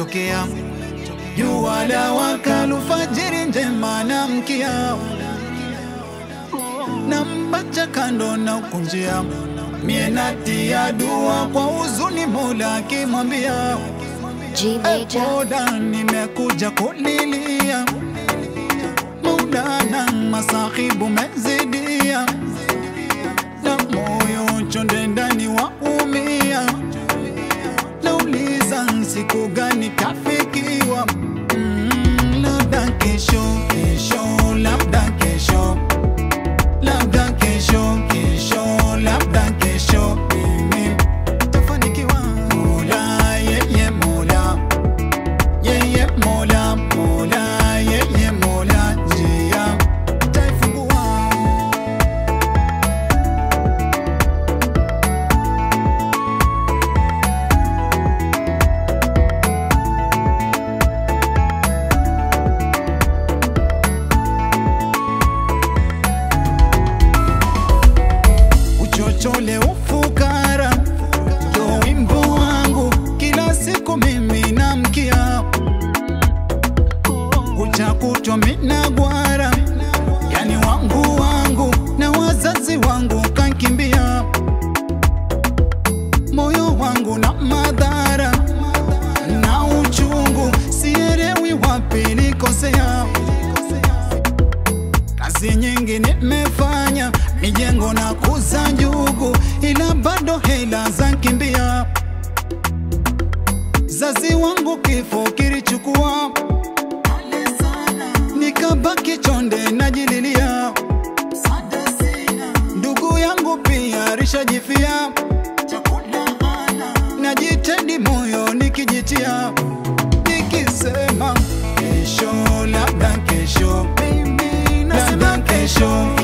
imetokea, jua la waka, alfajiri njema na mkia, na mbacha kando na kunjia, mie natia dua kwa huzuni, Mola akimwambia G Major. Mola, nimekuja kulilia Maulana, masahibu mezidia na moyo chonde ndani waumia, nauliza siku gani tafikiwa? Mm, labda kesho, kesho, labda kesho, labda kesho, kesho, labda kesho, mimi tafanikiwa. Mola, yeye Mola, yeye Mola, Mola, yeye Mola, njia taifungua. uchochole ufukara ndo wimbo wangu kila siku mimi namkia uchakutwa mina gwara yani wangu wangu na wazazi wangu kankimbia moyo wangu na madhara na uchungu sielewi wapi likosea kazi nyingi nimefanya, mijengo na kuza njugu, ila bado hela za kimbia. Zazi wangu kifo kilichukua, nikabaki chonde najililia. Ndugu yangu pia rishajifia, najitendi moyo nikijitia, nikisema kesho, labda kesho, labda kesho,